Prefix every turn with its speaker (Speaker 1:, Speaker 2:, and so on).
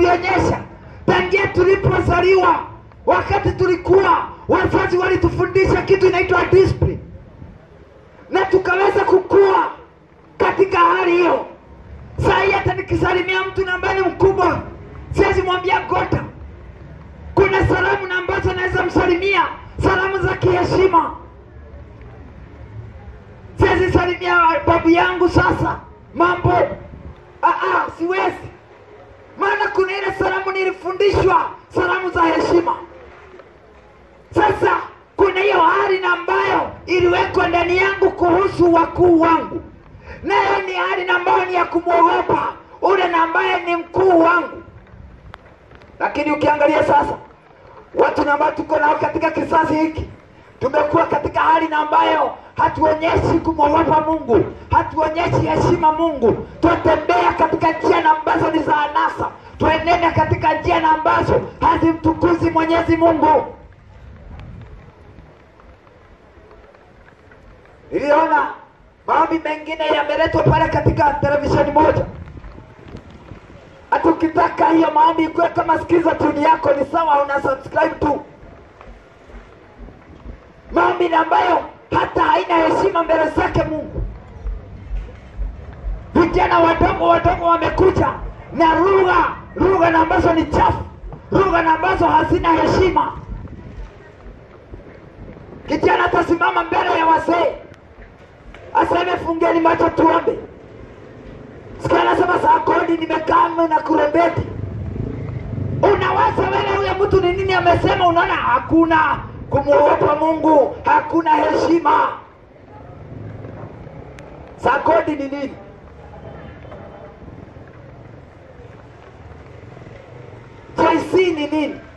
Speaker 1: tulionyesha tangia tulipozaliwa, wakati tulikuwa wazazi walitufundisha kitu inaitwa discipline, na tukaweza kukua katika hali hiyo. Saa hii hata nikisalimia mtu na ambaye ni mkubwa, siwezi mwambia gota. Kuna salamu na ambazo naweza msalimia, salamu za kiheshima. Siwezi salimia babu yangu sasa mambo, ah, ah, siwezi maana kuna ile salamu nilifundishwa, salamu za heshima. Sasa kuna hiyo hali na ambayo iliwekwa ndani yangu kuhusu wakuu wangu, nayo ni hali na ambayo ni ya kumwogopa ule na ambaye ni mkuu wangu. Lakini ukiangalia sasa, watu na ambao tuko nao katika kizazi hiki, tumekuwa katika hali na ambayo hatuonyeshi kumwogopa Mungu, hatuonyeshi heshima Mungu. Twatembea katika njia na ambazo ni za anasa, twenenda katika njia na ambazo hazimtukuzi Mwenyezi Mungu. Niliona maombi mengine yameletwa pale katika televisheni moja, hata ukitaka hiyo maombi ikuwe kama sikiza tuni yako, ni sawa, una subscribe tu maombi na ambayo hata haina heshima mbele zake Mungu. Vijana wadogo wadogo wamekuja na lugha lugha na ambazo ni chafu, lugha na ambazo hazina heshima. Kijana atasimama mbele ya wazee aseme, fungeni macho tuombe. Sikia anasema saa kodi nimekaa na kurembeti. Unawaza wewe huyo mtu ni nini amesema? Unaona hakuna kumwogopa Mungu, hakuna heshima. Saa kodi ni nini? JC ni nini?